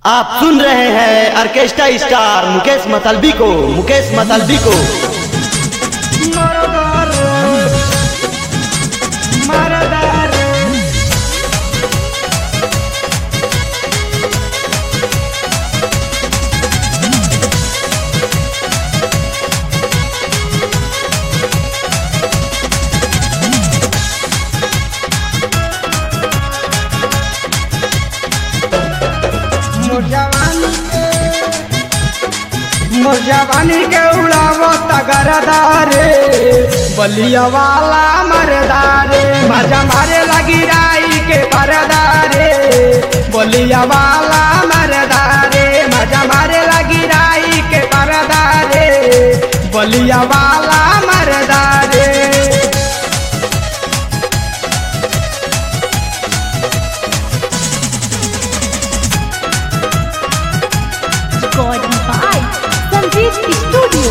आप सुन रहे हैं ऑर्केस्ट्रा स्टार मुकेश मतलबी को मुकेश मतलबी को मोर जवानी के मोर जवानी के उड़ावो तगरदारे बलिया वाला मरदारे मजा मारे लगी राई के परदारे बलिया वाला मरदारे मजा मारे लगी राई के परदारे बलिया वाला मरदारे recording by Sanjeev Studio.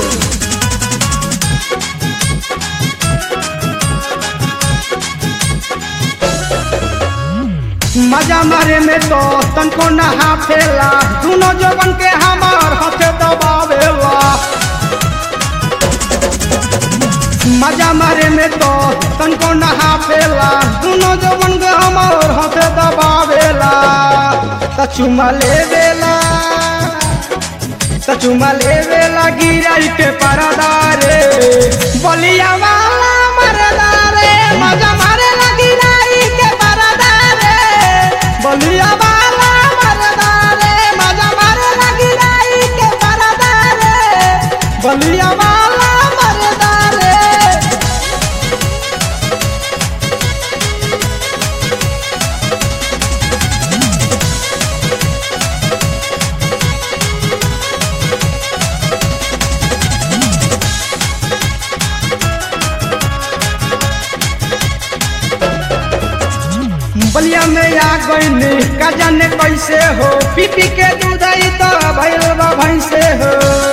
मजा मारे में तो तनको नहा फेला दोनों जवन के हमार हाथे दबावेला मजा मारे में तो तनको नहा फेला दोनों जवन के हमार हाथे दबावेला त चुमा ले बेला त चुमा ले बेला गिराई के परदारे बलिया वाला मरदारे मजा मारे लगी राई के परदारे बलिया वाला मरदारे मजा मारे लगी राई के परदारे बलिया वाला मरदारे बलिया में आ गईनी का जाने कैसे हो पी पी के दूध आई तो भैल बा भैंसे हो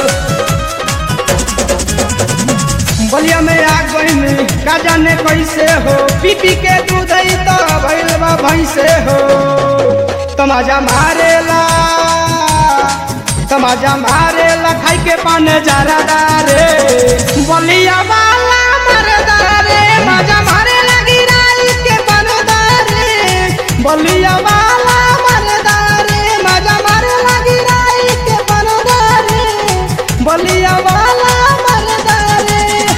बलिया में आ गईनी का जाने कैसे हो पी पी के दूध आई तो भैल बा भैंसे हो तमाजा मारेला तमाजा मारेला खाई के पाने जरा दारे बलिया वाला मरदारे मजा मारे लगी राई के बनदारे बलिया वाला मरदारे मजा मारे लगी राई के बनदारे बलिया वाला मरदारे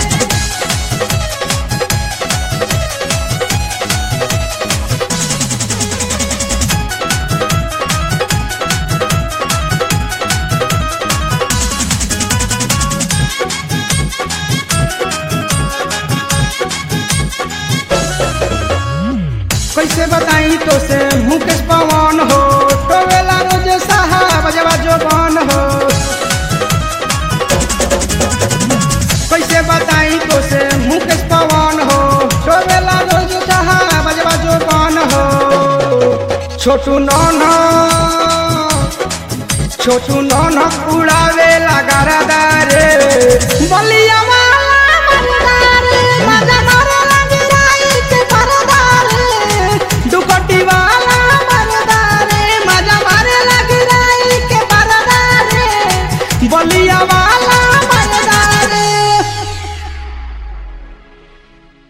कैसे बताई तो से मुकेश पवन हो टोवेला रोज साहब जवा जोबान हो कैसे बताई तो से मुकेश पवन हो टोवेला रोज साहब जवा जोबान हो छोटू नौन छोटू नौन उड़ावे लगा रे बलिया